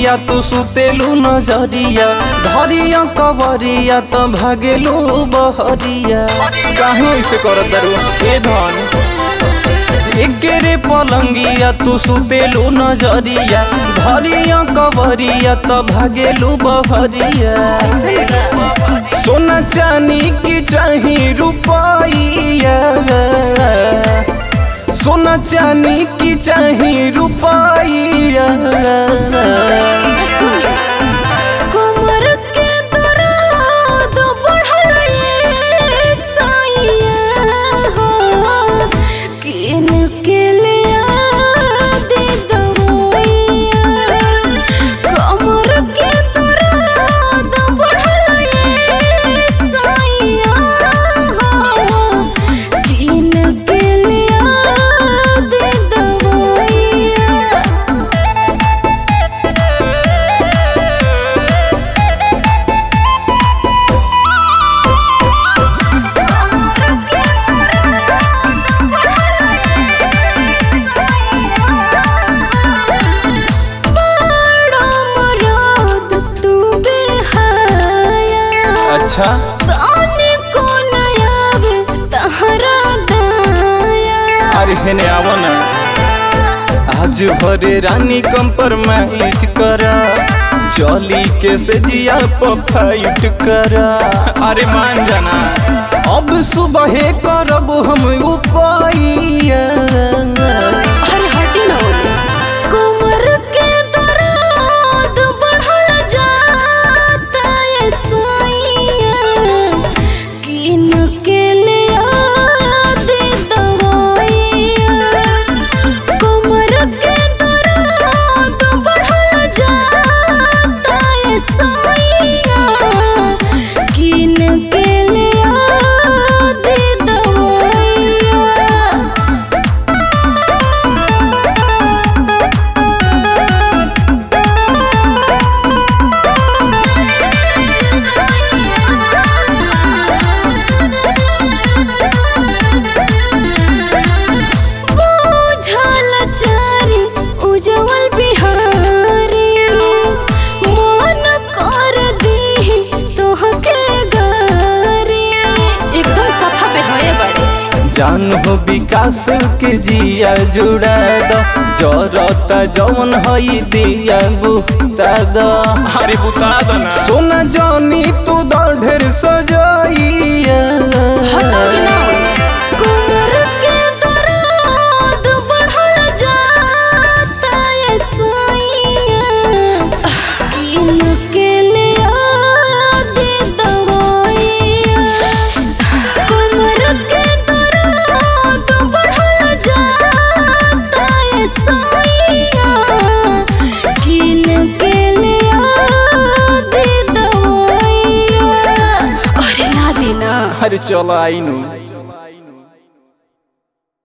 पलंगिया तू सुतेलू नजरिया धरिया कवरिया त भागेलू बहरिया काहे ऐसे करत दारू ए धन एकेरे पलंगिया तू सुतेलू नजरिया धरिया कवरिया त भागेलू बहरिया सोना चानी की चाही रुपैया सोना चानी की चाही रुपैया कमर के दर्द बढ़ल ये साइया हो किन के लिया दे दवाइया कमर के दर्द बढ़ल ये साइया हो किन के लिया दे दवाइया बड़ा मराद तू बेहाया अच्छा ताने को नयावे तहरा दाया अरे हेने आवो ना आज भरे रानी कंप्रोमाइज करा चली के से जिया पर फाइट करा अरे मान जाना अब सुबह करब हम उपाइया अरे हटी ना ओले कमर के दर्द बढ़ल जाता है साइया किन के लिया दे दवाइया कमर के दर्द बढ़ल जाता है साइया किन के लिया दे दवाइया बुझल चारी उजवल बिहारी मन कर दी तोहके गारी एकदम सफा पे होए बड़े जान हो विकास के जिया जुड़ा द जरता जौन हई दिया बुता द अरे बुता द ना सोना जानी तू द ढेर सजाइया हटोगे ना कमर के दर्द बढ़ल जाता है साइया किन के लिया दे दवाइया कमर के दर्द बढ़ल जाता है साइया किन के लिया दे दवाइया अरे ना देना अरे चलो आई नू